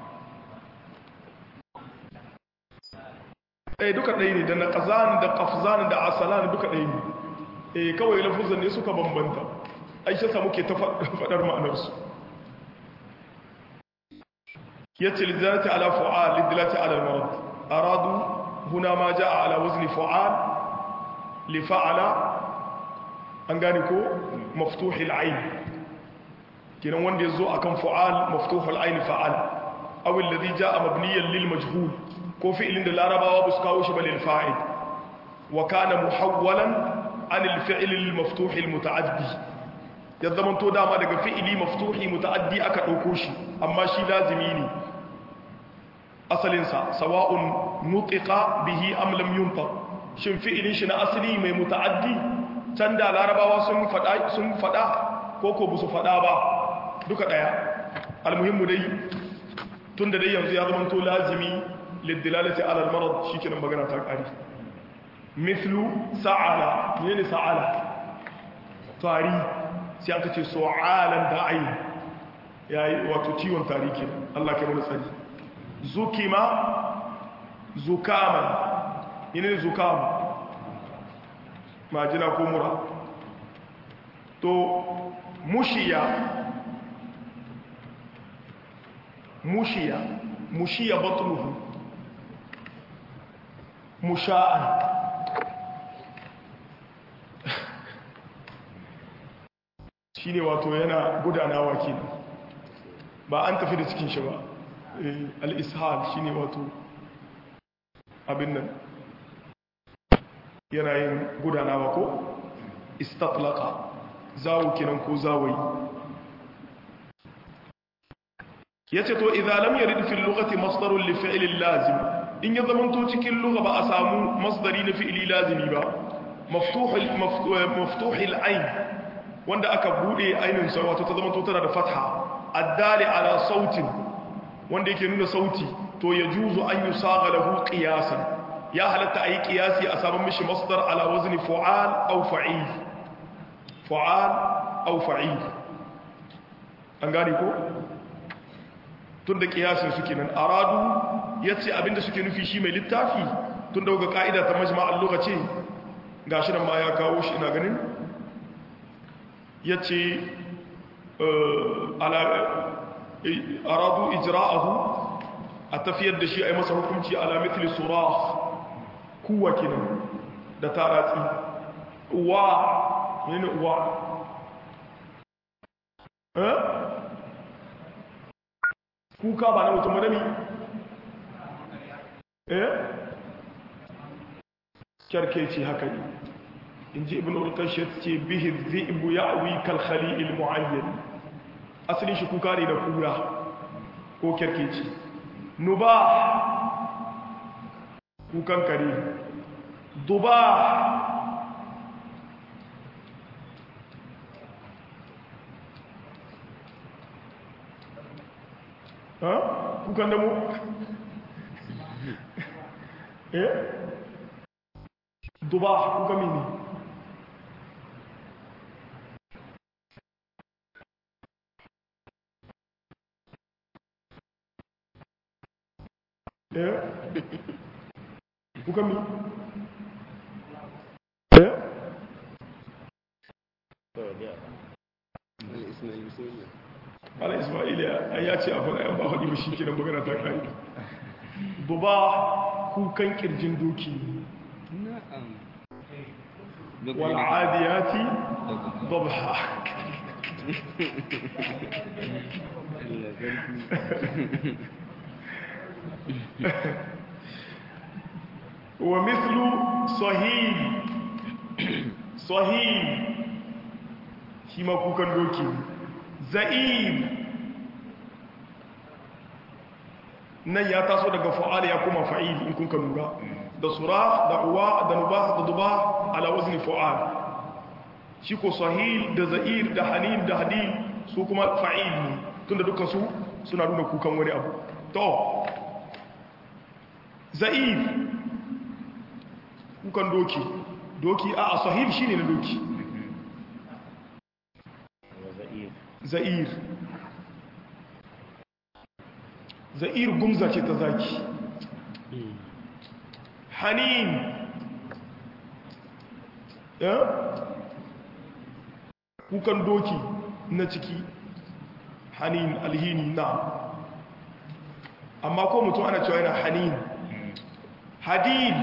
eh duka ɗaya ne da na ƙazan da ƙafzan da asalan duka ɗaya ne eh kawai lafuzan ne suka bambanta aisha samu ke ta faɗar ma'anarsu ya ce lidilati ala fu'al lidilati ala marad aradu huna ma ja'a ala wazni fu'al li fa'ala an gane ko maftuhil ayn kenan wanda yazo akan fu'al maftuhul ayn fa'al aw alladhi ja'a mabniyan lil majhul ko fi'ilin da larabawa ba su kawo shi ba lil fa'il wa kana muhawwalan an al fi'l al maftuh al muta'addi ya zaman to dama daga fi'ili maftuhi muta'addi aka dauko shi amma shi lazimi ne asalin sa sawa'un nutiqa bihi am lam yuntaq shin fi'ilin shi na asali mai muta'addi can da larabawa sun fada sun fada ko ko bu su fada ba duka daya almuhimmu dai tunda dai yanzu ya zama to lazimi للدلالة على المرض شيكنا مغانا تاكاري مثل سعالة يعني سعالة تاري سيانك تي سعالا داعي يا وتتيون تاريكي الله كمان سالي زكما زكاما يعني زكام ما جنا كومرا تو مشيا مشيا مشيا بطنه musha'an shi ne wato yana gudanawa ke ba an tafi da cikin shi ba al'ishal shi ne wato abin nan yana yin gudanawa ko istatlaka zawo kenan ko zawai ya ce to idan lam yarid fil lughati masdarun li fi'lin lazim in ya zamanto cikin lugha ba a samu masdari na fi'ili lazimi ba maftuhul maftuhul ayn wanda aka bude ainin sa wato ta zamanto tana da fatha addali ala sautin wanda yake nuna sauti to ya juzu an yusaga lahu qiyasan ya halatta ayi qiyasi a sabon mishi masdar ala wazni fu'al aw fa'il fu'al aw fa'il an gane ko tun da kiyasin suke nan aradu ya ce abinda suke nufi shi mai littafi tun da ga ka'ida ta majma'ar lokaci ga shi nan ma ya kawo shi ina ganin ya ce aradu ijra'ahu a tafiyar da shi a yi masa hukunci ala mitli surah kuwa kinan da taratsi uwa yana uwa kuka ba na mutum madami eh kyarkeci haka ne in ji ibn ulkashir ce bihi zi'bu ya'wi kal khali'il mu'ayyan asalin shi kuka ne da kura ko kyarkeci nuba kukan kare duba kukan da mu eh duba kuka mini eh kuka mini eh ala ismaila ya ce a faɗa yan ba haɗi ba shi ke nan magana ta ƙari duba kukan ƙirjin doki wal'adiyati dabha wa mislu sahih sahih shi ma kukan doki za'im nan ya taso daga fa'ala ya kuma fa'il in kun ka lura da sura da uwa da nuba da duba ala wazni fa'al shi ko sahil da za'ir da hanin da hadin su kuma fa'il ne tunda dukkan su suna nuna kukan wani abu to za'ir kukan doki doki a sahil shine na doki za'ir za'ir gumza ce ta zaki hanin ya kukan doki na ciki hanin alhini na amma ko mutum ana cewa yana hanin hadid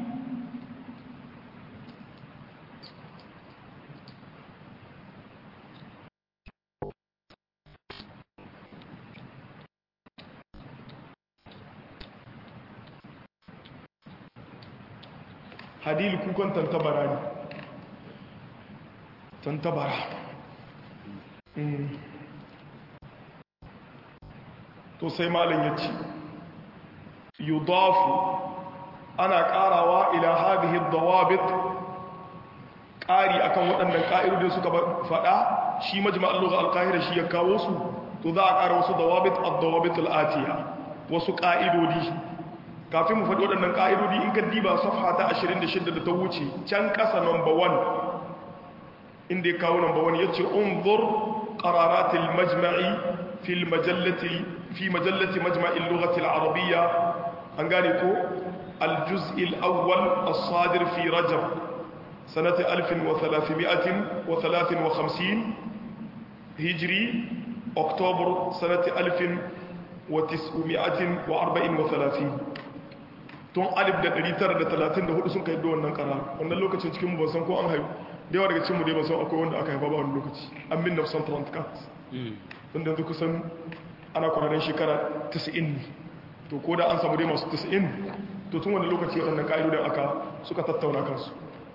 hadil kukan tantabara ne tantabara to sai malin ya ce yudafu ana karawa ila hadhihi dawabit kari akan waɗannan ƙa'idodin suka faɗa shi majma'al lugha al-qahira shi ya kawo su to za a ƙara wasu dawabit ad-dawabit al-atiya wasu ƙa'idodi kafin mu faɗi waɗannan ƙa'idodi in ka diba safha ta 26 da ta wuce can ƙasa number 1 inda ya kawo number 1 ya ce unzur qararatil majma'i fil majallati fi majallati majma'il lughati al-arabiyya an gane ko al-juz' al-awwal as-sadir fi rajab sanata 1353 hijri oktobar sanata 1934 tun alif da 934 sun kai da wannan kara wannan lokacin cikin mu ban san ko an haifu da yawa daga cikin mu dai ban san akwai wanda aka haifa ba wani lokaci an min nafsan tranticat tun da yanzu kusan ana kwararren shekara 90 ne to ko da an samu dai masu 90 to tun wani lokaci waɗannan ƙa'idodin aka suka tattauna kansu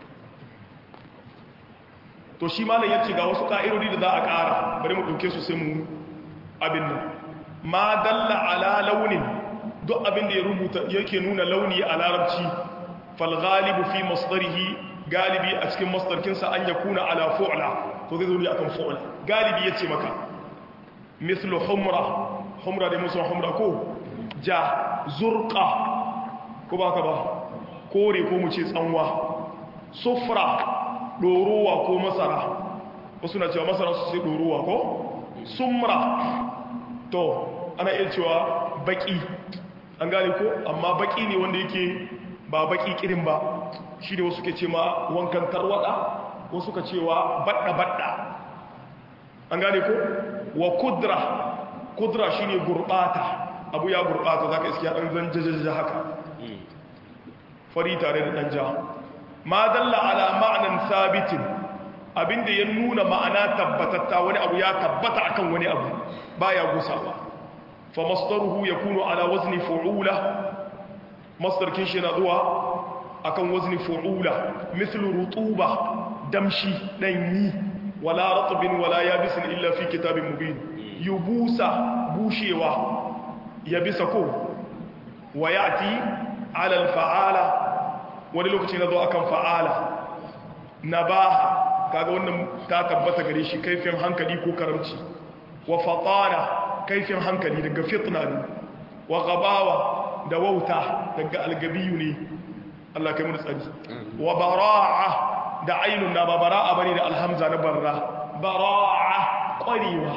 to shi malam ya ce ga wasu ƙa'idodi da za a ƙara bari mu ɗauke su sai mu abin nan ma dalla ala launin duk abin da ya rubuta yake nuna launi a larabci fal ghalibu fi masdarihi galibi a cikin masdarkinsa an yakuna ala fu'la to zai zo ne akan fu'la galibi yace maka mislu humra humra da musu humra ko ja zurqa ko ba ka ba kore ko mu ce tsanwa sufra ɗorowa ko masara wasu na cewa masara su sai ɗorowa ko sumra to ana iya cewa baki an gane ko amma baki ne wanda yake ba baki kirin ba shi ne wasu ke ce ma wankan tarwada wasu ka cewa badda-badda an gane ko wa kudra kudra shi ne gurbata abu ya gurbata za ka iske ya ɗan zan jajajaja haka fari tare da ɗan ja ma dalla ala ma'anan sabitin abinda ya nuna ma'ana tabbatatta wani abu ya tabbata akan wani abu baya gusawa fa masdaruhu yakunu ala wazni fu'ula masdar kin shi na zuwa akan wazni fu'ula mithlu rutuba damshi danyi wala ratbin wala yabisin illa fi kitabin mubin yubusa bushewa yabisa ko wa yati ala al-fa'ala wani lokaci na zo akan fa'ala nabaha kaga wannan ta tabbata gare shi kaifin hankali ko karamci wa fatana kaifin hankali daga fitna ne wa gabawa da wauta daga algabiyu ne Allah kai mu tsari wa bara'a da ainun na ba bara'a bane da alhamza na barra bara'a kwarewa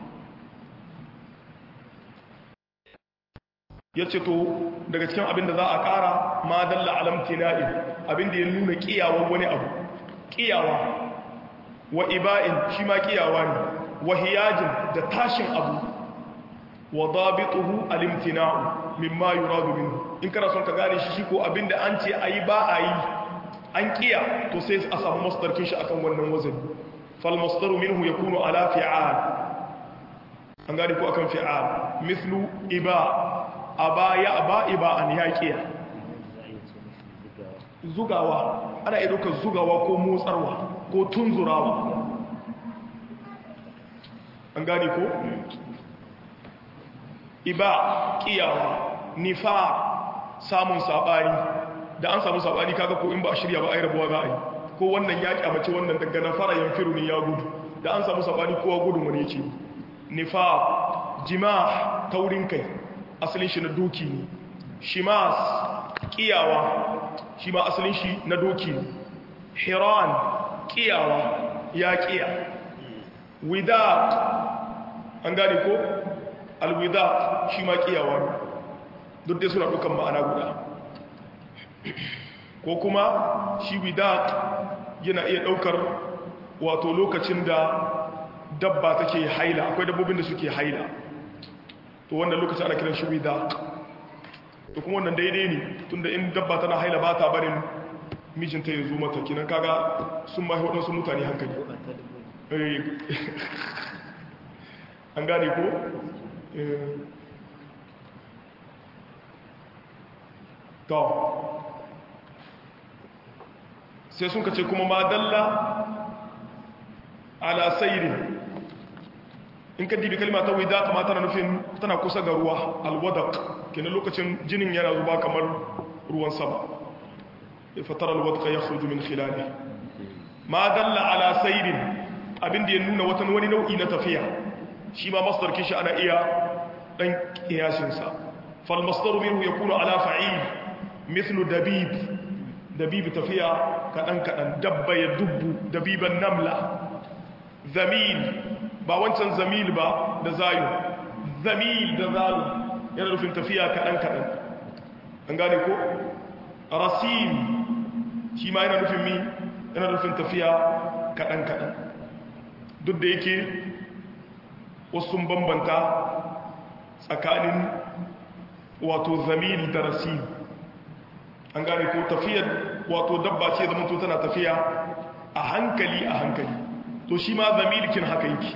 yace to daga cikin abin da za a kara ma dalla alamtina'i abin da ya nuna kiyawan wani abu kiyawa wa iba'in shi ma kiyawa ne wa hiyajin da tashin abu wa dabituhu alimtina'u mimma yuradu minhu in kana son ka gane shi shi ko abinda an ce ayi ba ayi an kiya to sai a samu masdarkin shi akan wannan wazani fal masdaru minhu yakunu ala fi'al an gane ko akan fi'al mithlu iba aba ya aba iba an ya kiya zugawa ana iya ɗaukar zugawa ko motsarwa ko tunzurawa an gane ko iba kiyawa nifa samun sabani da an samu sabani kaga ko in ba a shirya ba ai rabuwa za a yi ko wannan ya kyamace wannan daga na fara yanfiru ne ya gudu da an samu sabani kowa gudun wani yake nifa jima taurin kai asalin shi na doki ne shimas kiyawa shi ma asalin shi na doki ne hiran kiyawa ya kiya wida an gane ko alwida shi ma kiyawa ne duk dai suna dukan ma'ana guda ko kuma shi wida yana iya daukar wato lokacin da dabba take haila akwai dabbobin da suke haila to wannan lokacin ana kiran shi wida to kuma wannan daidai ne tunda in dabba tana haila ba ta barin mijinta ya zo mata kinan kaga sun mahi waɗansu mutane hankali an gane ko to sai sun kace kuma ma dalla ala sayrin in ka dibi kalma ta wida kama tana nufin tana kusa ga ruwa alwadak kenan lokacin jinin yana zuba kamar ruwan sama fatar alwadaka ya khuju min khilali ma dalla ala sayrin abinda ya nuna watan wani nau'i na tafiya shi ma masdar kishi ana iya dan kiyasin sa fal masdaru minhu yakunu ala fa'il mithlu dabib dabib tafiya kadan kadan dabba ya dubbu dabiban namla zamil ba wancan zamil ba da zayu zamil da zalu yana nufin tafiya kadan kadan an gane ko rasim shi ma yana nufin mi yana nufin tafiya kadan kadan duk da yake wasu bambanta tsakanin wato zamil da rasim an gane ko tafiyar wato dabba ce zama to tana tafiya a hankali a hankali to shi ma zamilkin haka yake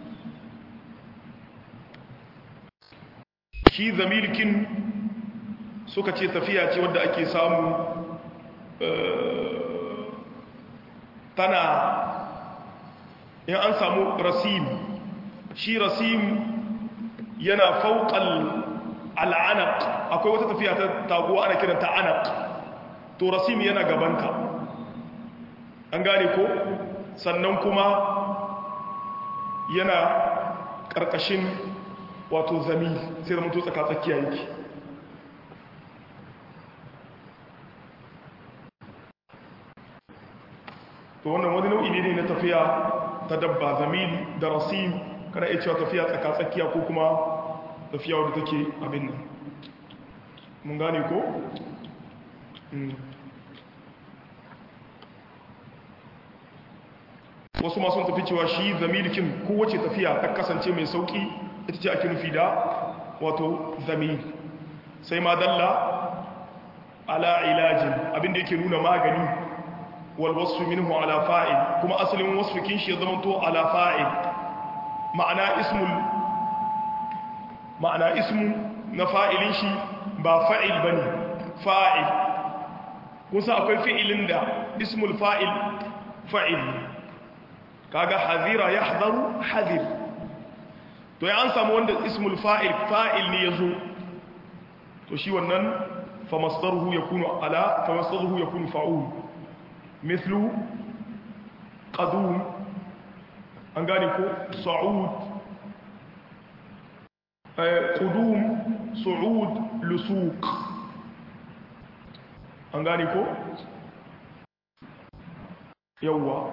shi zamilkin suka ce tafiya ce wadda ake samu tana in an samu rasim shi rasim yana fauƙal al'anaq akwai wata tafiya ta taguwa ana kiranta anaq to rasim yana gabanta an gane ko sannan kuma yana ƙarƙashin wato zami sai da mutu tsaka tsakiya yake to wannan wani nau'i ne na tafiya ta dabba zamil da rasim kana iya cewa tafiya tsaka tsakiya ko kuma tafiya wadda take abin nan mun gane ko? wasu masu tafi cewa shi zamilikin kowace tafiya ta kasance mai sauki ita ce ake nufi da wato zamil sai ma dalla ala ilajin abinda yake nuna magani walwasu minhu ala fa'il kuma asalin wasfikin shi ya zama to ala fa'il ma'ana ismul ma'ana ismu na fa'ilin shi ba fa'il bane fa'il kusa akwai fi'ilin da ismul fa'il fa'il kaga hazira ya hadaru hazir to ya an samu wanda ismul fa'il fa'il ne ya zo to shi wannan famasdaruhu ya kunu ala famasdaruhu ya kunu fa'ul mithlu qadum an gane ko sa'ud qudum su'ud lusuq an gane ko yawwa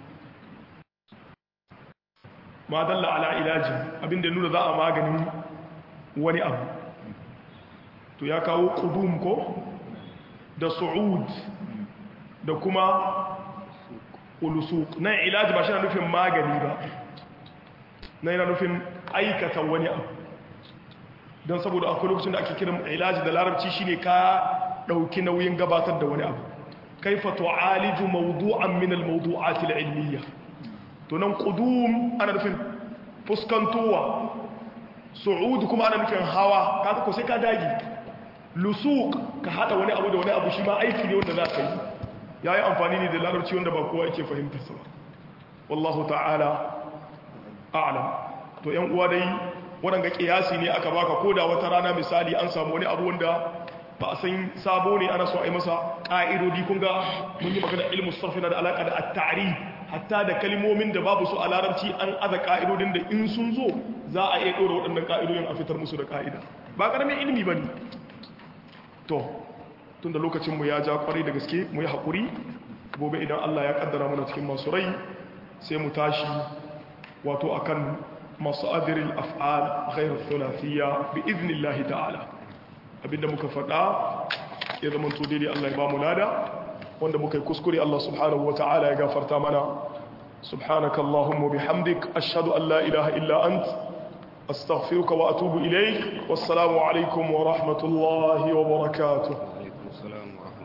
ma dalla ala ilaji abinda nuna za a maganin wani abu to ya kawo qudum ko da su'ud da kuma ulusuq na ilaji ba shi na nufin magani ba na yana nufin aikata wani abu don saboda akwai lokacin da ake kiran ilaji da larabci shine ka dauki nauyin gabatar da wani abu kaifa tu'aliju mawdu'an min al-mawdu'at al-ilmiyya to nan qudum ana nufin fuskantowa su'ud kuma ana nufin hawa kaga ko sai ka dagi lusuq ka hada wani abu da wani abu shi ma aiki ne wanda za ka yi yayi amfani ne da larabci wanda ba kowa yake fahimtar sa wallahu ta'ala a'lam to yan uwa dai wadanga kiyasi ne aka baka koda wata rana misali an samu wani abu wanda ba a san sabo ne ana so a yi masa ƙa'idodi kun ga mun yi magana ilmu sarfi na da alaƙa da at-ta'rif hatta da kalmomin da babu su a larabci an aza ƙa'idodin da in sun zo za a iya ɗora waɗannan ƙa'idodin a fitar musu da ƙa'ida ba ƙaramin ilimi ba ne to tun da lokacinmu ya ja ƙwarai da gaske mu yi haƙuri gobe idan allah ya ƙaddara mana cikin masu rai sai mu tashi wato akan masu adirin af'al ghairu thulathiyya bi iznillahi ta'ala abinda muka faɗa ya zama to daidai Allah ya ba mu lada wanda muka yi kuskure Allah subhanahu wa ta'ala ya gafarta mana subhanaka Allahumma bihamdik ashhadu an la ilaha illa ant astaghfiruka wa atubu ilayk wassalamu alaikum wa rahmatullahi wa barakatuh alaikum salam wa rahmatullahi